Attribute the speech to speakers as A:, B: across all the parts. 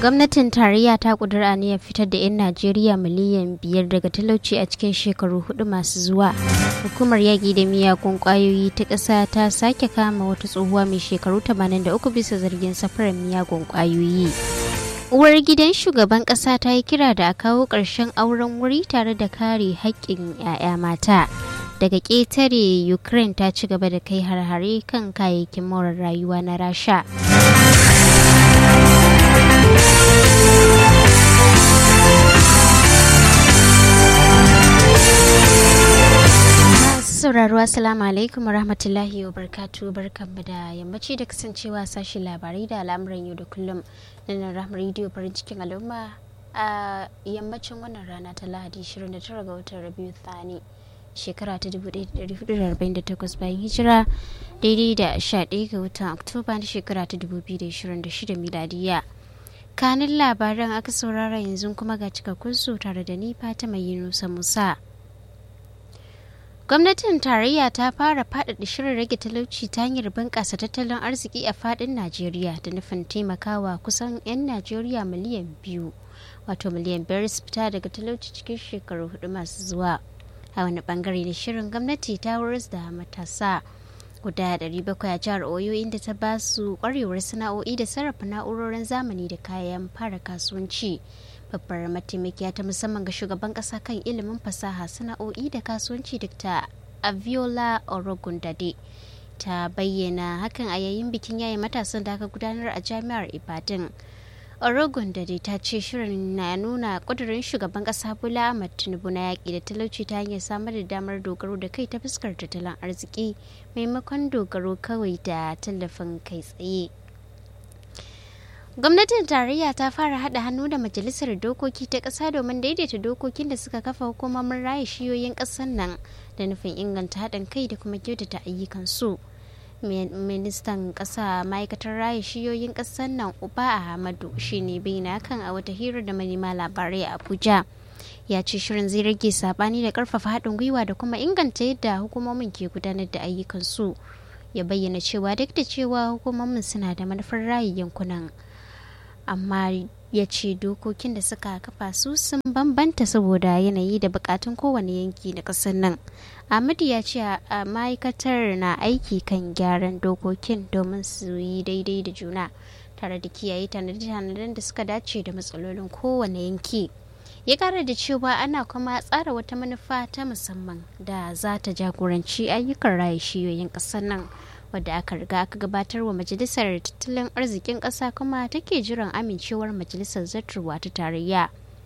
A: gwamnatin tarayya ta kudura ya fitar da 'yan najeriya miliyan biyar daga talauci a cikin shekaru hudu masu zuwa hukumar yaƙi da miyagun ƙwayoyi ta ƙasa ta sake kama wata tsohuwa mai shekaru 83 bisa zargin safarar miyagun ƙwayoyi uwar gidan shugaban ƙasa ta yi kira da a kawo ƙarshen auren wuri tare da kare haƙƙin 'ya'ya mata daga ƙetare ukraine ta ci gaba da kai har-hare kan kayayyakin more rayuwa na rasha sauraro assalamu alaikum warahmatullahi wabarakatuh barkanmu da yammaci da kasancewa sashi labarai da al'amuran yau da kullum na nan rahmar rediyo farin cikin al'umma a yammacin wannan rana ta lahadi 29 ga watan rabiu thani shekara ta 1448 bayan hijira daidai da 11 ga watan oktoba na shekara ta 2026 miladiya kanin labaran aka saurara yanzu kuma ga cikakkun su tare da ni fatima yunusa musa gwamnatin tarayya ta fara faɗaɗa shirin rage talauci ta hanyar bunƙasa tattalin arziki a faɗin najeriya da nufin taimakawa kusan 'yan najeriya miliyan biyu wato miliyan biyar su fita daga talauci cikin shekaru hudu masu zuwa a wani bangare na shirin gwamnati ta wuris da matasa guda 700 a jihar oyo inda ta ba su kwarewar sana'o'i da sarrafa na'urorin zamani da kayan fara kasuwanci babbar mataimakiya ta musamman ga shugaban kasa kan ilimin fasaha sana'o'i da kasuwanci dr aviola orogundade ta bayyana hakan a yayin bikin yayin matasan da aka gudanar a jami'ar ibadan orogundade ta ce shirin na nuna kudurin shugaban kasa bola ahmad tinubu na yaƙi da talauci ta hanyar samar da damar dogaro da kai ta fuskar tattalin arziki maimakon dogaro kawai da tallafin kai tsaye gwamnatin tarayya ta fara hada hannu da majalisar dokoki ta ƙasa domin daidaita dokokin da suka kafa hukumomin raya shiyoyin ƙasar nan da nufin inganta haɗin kai da kuma kyautata ayyukan su ministan ƙasa ma'aikatar raya shiyoyin ƙasar nan uba ahmadu shine bayyana kan a wata hira da manema labarai a abuja ya ce shirin zai rage sabani da karfafa haɗin gwiwa da kuma inganta yadda hukumomin ke gudanar da ayyukan su ya bayyana cewa duk da cewa hukumomin suna da manufar rayu yankunan amma ya ce dokokin da suka kafa su sun bambanta saboda yanayi da bukatun kowane yanki na ƙasar nan ahmadu ya ce a ma'aikatar na aiki kan gyaran dokokin domin su yi daidai da juna tare da kiyaye tanade-tanaden da suka dace da matsalolin kowane yanki ya kara da cewa ana kuma tsara wata manufa ta musamman da za ta jagoranci ayyukan raye shiyoyin ƙasar nan wadda aka riga aka gabatar wa majalisar tattalin arzikin ƙasa kuma take jiran amincewar majalisar zartarwa ta tarayya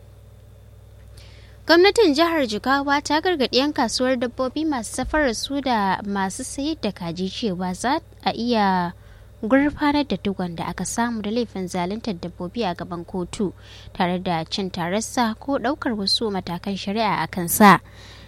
A: gwamnatin jihar jigawa ta gargaɗi 'yan kasuwar dabbobi masu safarar su da masu sayar da kaji cewa za a iya gurfanar da duk da aka samu da laifin zaluntar dabbobi a gaban kotu tare da cin tararsa ko ɗaukar wasu matakan shari'a a kansa.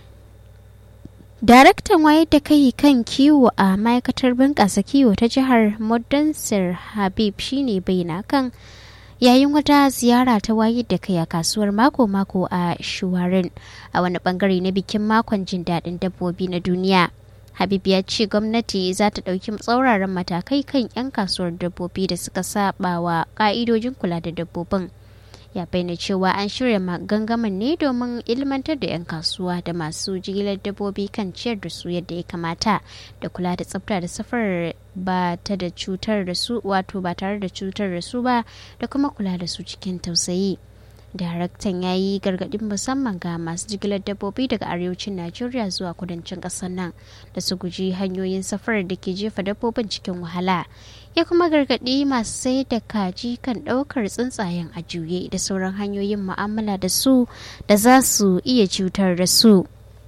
A: Daraktan wayar da kai kan kiwo a ma'aikatar bunƙasa kiwo ta jihar Modansir Habib shine bayyana kan yayin wata ziyara ta wayar da kai a kasuwar mako-mako a Shuwarin a wani bangare na bikin makon jin daɗin dabbobi na duniya. Habib ya ce gwamnati za ta ɗauki tsauraran matakai kan 'yan kasuwar dabbobi da suka saba wa ƙa'idojin kula da dabbobin. ya bayyana cewa an shirya gangamin ne domin ilmantar da 'yan kasuwa da masu jigilar dabbobi kan ciyar da su yadda ya kamata da kula da tsafta da safar ba ta da cutar da su wato ba tare da cutar da su ba da kuma kula da su cikin tausayi daraktan ya yi gargaɗin musamman ga masu jigilar dabbobi daga arewacin najeriya zuwa kudancin ƙasar nan da su guji hanyoyin safarar da ke jefa dabbobin cikin wahala ya kuma gargaɗi masu sayar da kaji kan ɗaukar tsuntsayen a juye da sauran hanyoyin mu'amala da su da za su iya cutar da su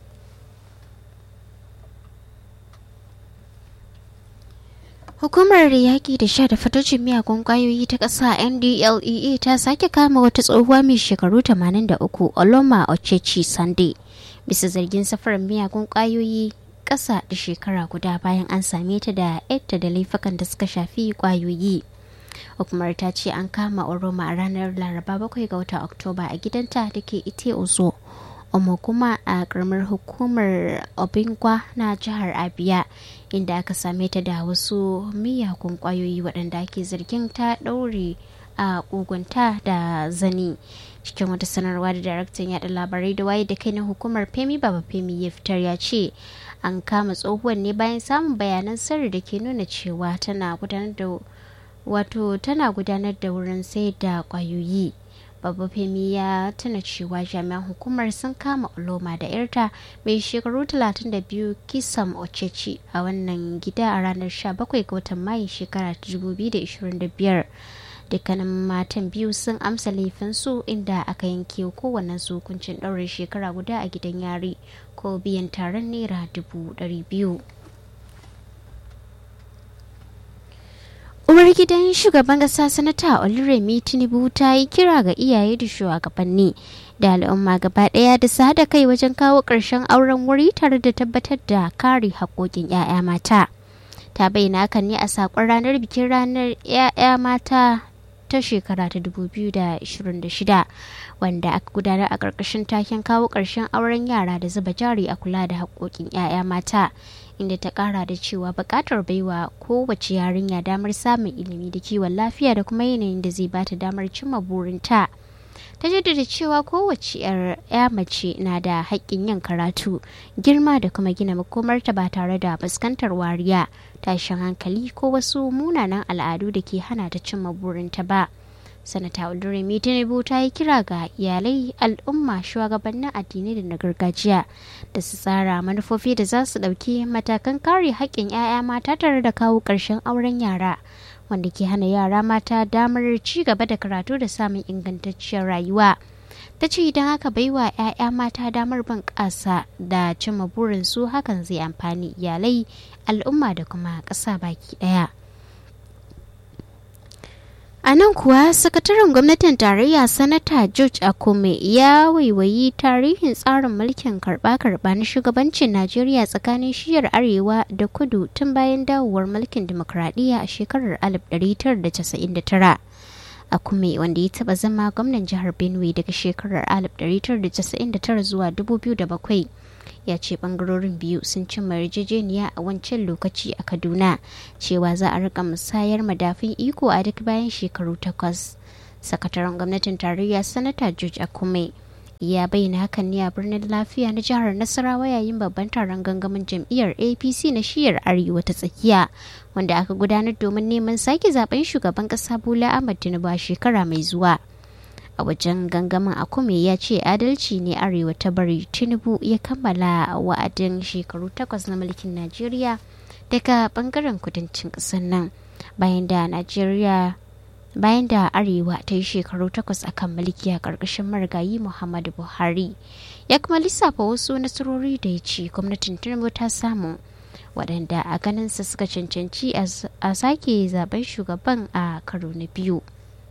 A: Hukumar yaƙi da sha da fatocin miyagun ƙwayoyi ta ƙasa NDLEA ta sake kama wata tsohuwa mai shekaru 83 Oloma Ochechi Sande bisa zargin safarar miyagun ƙwayoyi ƙasa da shekara guda bayan an same ta da yadda da laifukan da suka shafi ƙwayoyi. Hukumar ta ce an kama Oroma a ranar Laraba 7 ga watan Oktoba a gidanta da ke Ite Ozo. Omo kuma a karamar hukumar Obingwa na jihar Abia inda aka same ta da wasu miyagun kwayoyi waɗanda ake zargin ta ɗaure a kogunta da zani cikin wata sanarwa da daraktan yada labarai da waye da kai na hukumar femi baba femi ya fitar ya ce an kama tsohuwar ne bayan samun bayanan sirri da ke nuna cewa tana gudanar da wato tana gudanar da wurin sayar da kwayoyi babba femi ya tuna cewa jami'an hukumar sun kama oloma da yarta mai shekaru 32 kisam oceci a wannan gida a ranar 17 ga watan mayu shekara 2025 dukkanin matan biyu sun amsa laifinsu inda aka yanke kowane su hukuncin ɗaurin shekara guda a gidan yari ko biyan taron naira dubu ɗari biyu uwar gidan shugaban kasa sanata oluremi tinubu ta yi kira ga iyaye da shugabanni da al'umma gaba daya da su haɗa kai wajen kawo ƙarshen auren wuri tare da tabbatar da kare haƙoƙin 'ya'ya mata ta bayyana hakan ne a saƙon ranar bikin ranar 'ya'ya mata ta shekara ta 2026 wanda aka gudanar a ƙarƙashin taken kawo ƙarshen auren yara da zuba jari a kula da haƙoƙin 'ya'ya mata inda ta ƙara da cewa buƙatar baiwa kowace yarinya damar samun ilimi da kiwon lafiya da kuma yanayin da zai bata damar cimma burinta ta jaddada cewa kowace 'ya mace na da haƙƙin yin karatu girma da kuma gina makomarta ba tare da fuskantar wariya tashin hankali ko wasu munanan al'adu da ke hana ta cimma burinta ba sanata oluremi tinubu ta yi kira ga iyalai al'umma shugabannin addinai da na gargajiya da su tsara manufofi da za su ɗauki matakan kare haƙƙin 'ya'ya mata tare da kawo ƙarshen auren yara wanda ke hana yara mata damar ci gaba da karatu da samun ingantacciyar rayuwa ta ce idan haka baiwa 'ya'ya mata damar bin ƙasa da cimma burinsu hakan zai amfani iyalai al'umma da kuma ƙasa baki ɗaya A nan kuwa sakataren gwamnatin tarayya sanata George Akome ya waiwayi tarihin tsarin mulkin karba-karba na shugabancin Najeriya tsakanin shiyar arewa da kudu tun bayan dawowar mulkin demokradiyya a shekarar 1999. Akume wanda ya taba zama gwamnan jihar Benue daga shekarar 1999 zuwa 2007 ya ce bangarorin biyu sun cimma yarjejeniya a wancan lokaci a kaduna cewa za a rika musayar madafin iko a duk bayan shekaru takwas sakataren gwamnatin tarayya sanata george akume ya bayyana hakan ne a birnin lafiya na jihar nasarawa yayin babban taron gangamin jam'iyyar apc na shiyar arewa ta tsakiya wanda aka gudanar domin neman sake zaben shugaban kasa bola ahmad tinubu a shekara mai zuwa a wajen gangamin akume ya ce adalci ne arewa ta bari tinubu ya kammala wa'adin shekaru takwas na mulkin najeriya daga bangaren kudancin ƙasar nan bayan da najeriya bayan da arewa ta yi shekaru takwas a kan mulki a ƙarƙashin marigayi muhammadu buhari ya kuma lissafa wasu nasarori da ya ce gwamnatin tinubu ta samu waɗanda a ganinsa suka cancanci a sake zaben shugaban a karo na biyu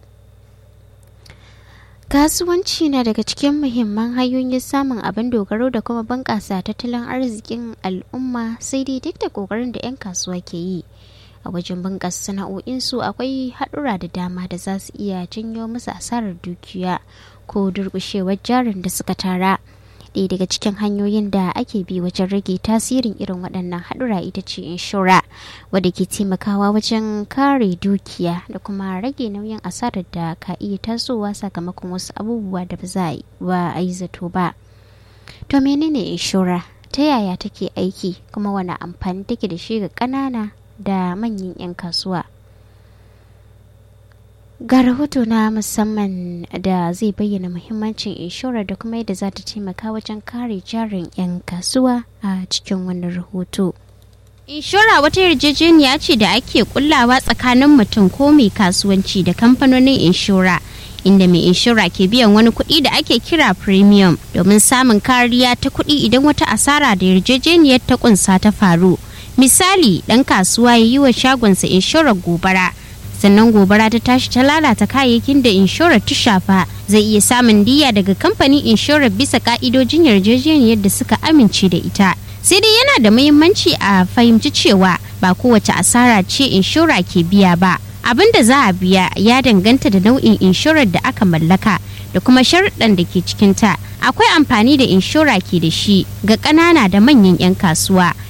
A: kasuwanci na daga cikin muhimman hanyoyin samun abin dogaro da kuma bunƙasa tattalin arzikin al'umma sai dai duk da ƙoƙarin da 'yan kasuwa ke yi a wajen bunƙasa sana'o'insu akwai haɗura da dama da za su iya janyo musu asarar dukiya ko durƙushewar jarin da suka tara ɗaya daga cikin hanyoyin da ake bi wajen rage tasirin irin waɗannan haɗura ita ce inshora wadda ke taimakawa wajen kare dukiya da kuma rage nauyin asarar da ka iya tasowa sakamakon wasu abubuwa da ba za a yi zato ba to menene inshora ta yaya take aiki kuma wani amfani take da shi ga ƙanana da manyan 'yan kasuwa ga rahoto na musamman da zai bayyana muhimmancin inshorar da kuma yadda za ta taimaka wajen kare jarin 'yan kasuwa a cikin wannan rahoto inshora wata yarjejeniya ce da ake kullawa tsakanin mutum ko mai kasuwanci da kamfanonin inshora inda mai inshora ke biyan wani kuɗi da ake kira premium domin samun kariya ta kuɗi idan wata asara da yarjejeniyar ta kunsa ta faru misali ɗan kasuwa ya yi wa shagonsa inshorar gobara sannan gobara ta tashi ta lalata kayayyakin da inshorar ta shafa zai iya samun diya daga kamfanin inshorar bisa ka'idojin yarjejeniyar da suka amince da ita sai dai yana da muhimmanci a fahimci cewa ba kowace asara ce inshora ke biya ba abin da za a biya ya danganta da nau'in inshorar da aka mallaka da kuma sharuɗan da ke cikinta akwai amfani da inshora ke da shi ga ƙanana da manyan 'yan kasuwa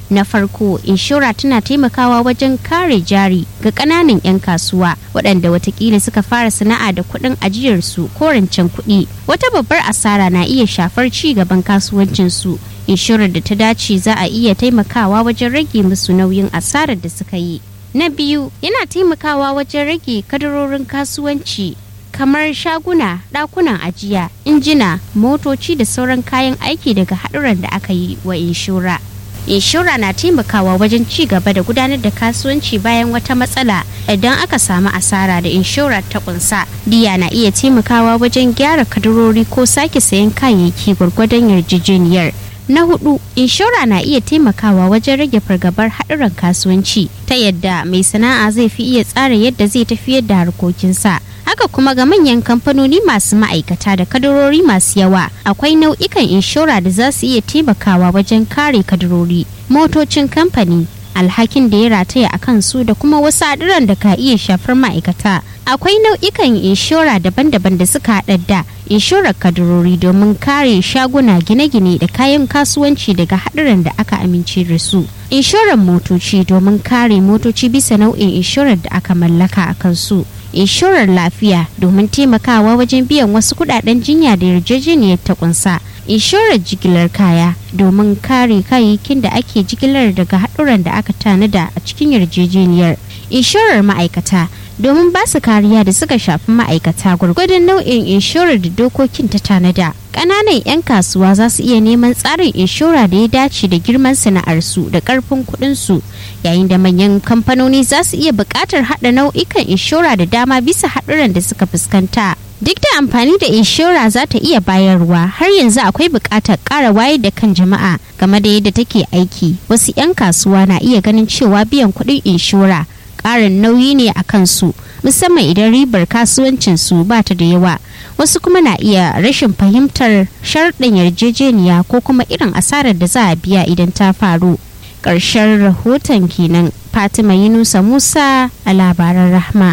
A: na farko inshora tana taimakawa wajen kare jari ga ƙananan 'yan kasuwa waɗanda watakila suka fara sana'a da kuɗin ajiyarsu ko rancen kuɗi wata babbar asara na iya shafar ci gaban kasuwancinsu inshorar da ta dace za a iya taimakawa wajen rage musu nauyin asarar da suka yi na biyu yana taimakawa wajen rage kadarorin kasuwanci kamar shaguna ɗakunan ajiya injina motoci da sauran kayan aiki daga haɗuran da aka yi wa inshora inshora na taimakawa wajen ci gaba da gudanar da kasuwanci bayan wata matsala idan aka samu asara da inshora ta kunsa diya na iya taimakawa wajen gyara kadarori ko sake sayan kayayyaki gwargwadon yarjejeniyar na hudu inshora na iya taimakawa wajen rage fargabar haɗuran kasuwanci ta yadda mai sana'a zai fi iya tsara yadda zai tafiyar da harkokinsa haka kuma ga manyan kamfanoni masu ma'aikata da kadarori masu yawa akwai nau'ikan inshora da za su iya taimakawa wajen kare kadarori motocin kamfani alhakin da ya rataya a kansu da kuma wasu haɗuran da ka iya shafar ma'aikata akwai nau'ikan inshora daban-daban da suka haɗa da inshorar kadarori domin kare shaguna gine-gine da kayan kasuwanci daga haɗuran da aka amince da su inshorar motoci domin kare motoci bisa nau'in inshorar da aka mallaka a kansu inshorar lafiya domin taimakawa wajen biyan wasu kudaden jinya da yarjejeniyar ta kunsa inshorar jigilar kaya domin kare kayayyakin da ake jigilar daga haɗuran da aka tanada a cikin yarjejeniyar inshorar ma'aikata domin ba su kariya da suka shafi ma'aikata gwargwadon nau'in inshorar da dokokin ta tanada ƙananan 'yan kasuwa za su iya neman tsarin inshora da ya dace da girman sana'arsu da ƙarfin kuɗinsu yayin da manyan kamfanoni za su iya buƙatar haɗa nau'ikan inshora da dama bisa haɗuran da suka fuskanta duk da amfani da inshora za ta iya bayarwa har yanzu akwai buƙatar ƙara wayar da kan jama'a game da yadda take aiki wasu 'yan kasuwa na iya ganin cewa biyan kuɗin inshora ƙarin nauyi ne a kansu musamman idan ribar kasuwancinsu ba ta da yawa wasu kuma na iya rashin fahimtar sharɗin yarjejeniya ko kuma irin asarar da za a biya idan ta faru ƙarshen rahoton kenan fatima yunusa musa a labaran rahma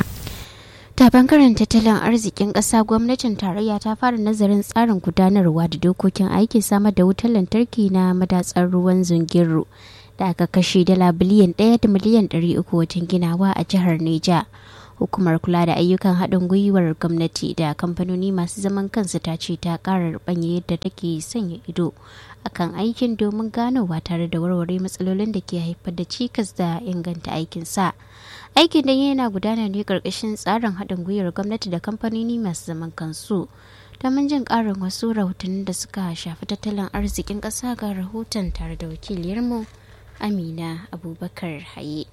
A: ta bangaren tattalin arzikin ƙasa gwamnatin tarayya ta fara nazarin tsarin gudanarwa da dokokin aikin samar da wutar lantarki na madatsar ruwan zungiru da aka kashe dala biliyan ɗaya da miliyan ɗari uku wajen ginawa a jihar neja hukumar kula da ayyukan haɗin gwiwar gwamnati da kamfanoni masu zaman kansu ta ce ta ƙara rubanya yadda take sanya ido akan aikin domin ganowa tare da warware matsalolin da ke haifar da cikas da inganta aikin sa aikin da yana gudana ne ƙarƙashin tsarin haɗin gwiwar gwamnati da kamfanoni masu zaman kansu domin jin ƙarin wasu rahotannin da suka shafi tattalin arzikin ƙasa ga rahoton tare da wakiliyarmu amina abubakar haye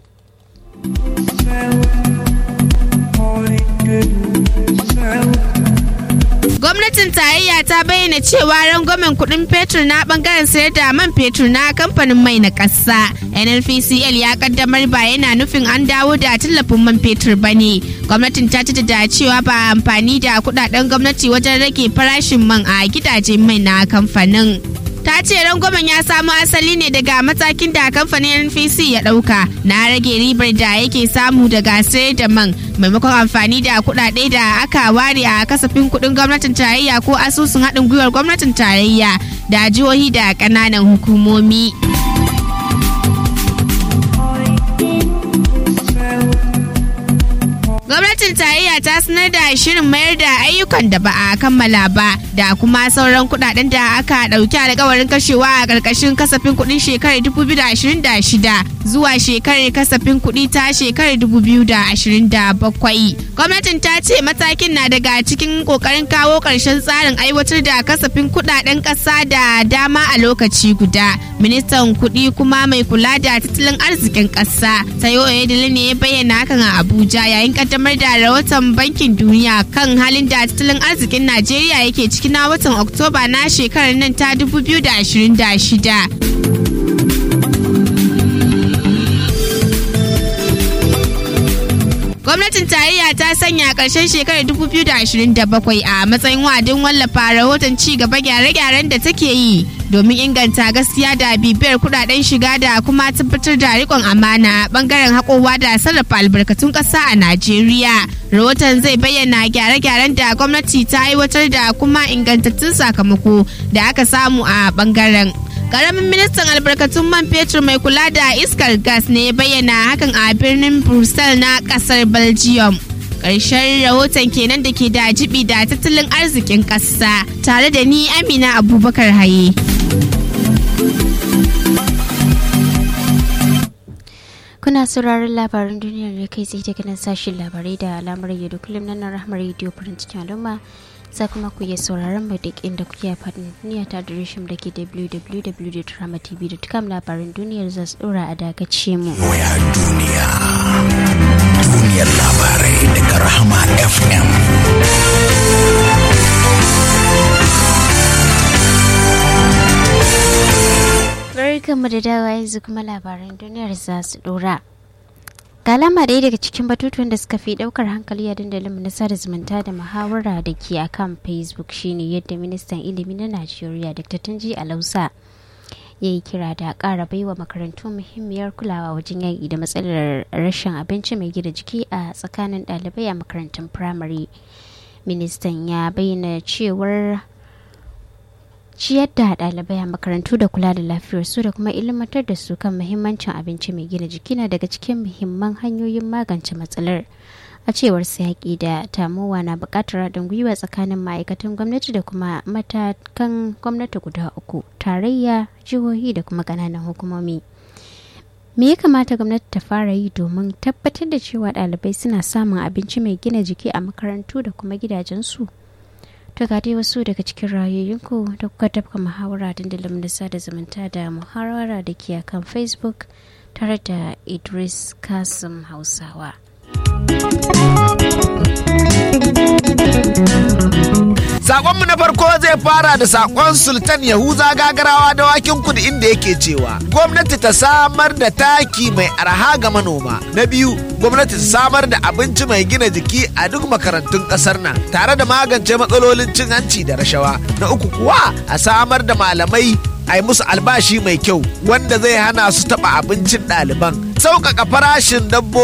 B: Gwamnatin tarayya ta bayyana cewa rangwamen kuɗin fetur na bangaren sayar da man fetur na kamfanin mai na ƙasa. NNPCL ya kaddamar ba yana nufin an dawo da tallafin man fetur ba ne. Gwamnatin ta da cewa ba amfani da kuɗaɗen gwamnati wajen rage farashin man a gidajen mai na kamfanin. ta ce rangwamen ya samo asali ne daga matakin da kamfanin npc ya dauka na rage ribar da yake samu daga sayar da man maimakon amfani da kudade da aka ware a kasafin kudin gwamnatin tarayya ko asusun haɗin gwiwar gwamnatin tarayya da jihohi da ƙananan hukumomi. gwamnatin tarayya ta sanar da shirin mayar da ayyukan da ba a kammala ba da kuma sauran kudaden da aka dauki alkawarin kashewa a karkashin kasafin kudin shekarar 2026 zuwa shekarar kasafin kudi ta shekarar 2027 gwamnatin ta ce matakin na daga cikin kokarin kawo karshen tsarin aiwatar da kasafin kudaden kasa da dama a lokaci guda ministan kudi kuma mai kula da tattalin arzikin kasa sayo oyedele ne ya bayyana hakan a abuja yayin kaddamar da rahoton bankin duniya kan halin da tattalin arzikin najeriya yake ciki na watan oktoba na shekarar nan ta 2026 gwamnatin tarayya ta sanya ƙarshen shekarar 2027 a matsayin wa'adin wallafa rahoton ci gaba gyare-gyaren da take yi domin inganta gaskiya da bibiyar kudaden shiga da kuma tabbatar da rikon amana bangaren haƙowa da sarrafa albarkatun ƙasa a najeriya rahoton zai bayyana gyare-gyaren da gwamnati ta aiwatar da kuma ingantattun sakamako da aka samu a bangaren Karamin ministan albarkatun man fetur mai kula da iskar gas ne ya bayyana hakan a birnin Brussels na kasar Belgium. Ƙarshen rahoton kenan da ke da jibi da tattalin arzikin ƙasa tare da ni Amina Abubakar Haye.
A: Kuna sauraron labaran duniyar ne kai tsaye daga nan sashen labarai da alamar yau kullum na rahmar rediyo farin cikin al'umma za kuma ku iya sauraron mu duk inda kuke a faɗin duniya ta adireshin da ke www.dramatv.com labaran duniyar za su ɗora a dagace mu.
C: Waya duniya. Duniyar labarai daga Rahama FM.
A: Barkanmu da dawa yanzu kuma labaran duniyar za su ɗora. ga alama ɗaya daga cikin batutuwan da suka fi ɗaukar hankali a dandalin na sada zumunta da muhawara da ke a kan facebook shine yadda ministan ilimi na najeriya dr tunji alausa ya yi kira da ƙara baiwa makarantu muhimmiyar kulawa wajen yaƙi da matsalar rashin abinci mai gina jiki a tsakanin ɗalibai a makarantun firamare ministan ya bayyana cewar ciyar da ɗalibai a makarantu da kula da lafiyarsu da kuma ilmantar da su kan muhimmancin abinci mai gina jiki na daga cikin muhimman hanyoyin magance matsalar a cewar yaƙi da tamowa na buƙatar haɗin gwiwa tsakanin ma'aikatan gwamnati da kuma matakan gwamnati guda uku tarayya jihohi da kuma ƙananan hukumomi me ya kamata gwamnati ta fara yi domin tabbatar da cewa ɗalibai suna samun abinci mai gina jiki a makarantu da kuma gidajensu To ga dai wasu daga cikin rayoyinku da kuka tafka muhawara dandalin da sada zumunta da muhawara da ke kan Facebook tare da Idris Kasim Hausawa.
D: Sakonmu na farko zai fara da sakon Sultan Yahuza gagarawa da wakin kudu inda yake cewa gwamnati ta samar da taki mai arha ga manoma. Na biyu, gwamnati ta samar da abinci mai gina jiki a duk makarantun kasar nan tare da magance matsalolin cin hanci da rashawa. Na uku kuwa a samar da malamai a yi musu albashi mai kyau wanda zai hana su taɓa abincin ɗaliban. Sauƙaƙa farashin dabbobi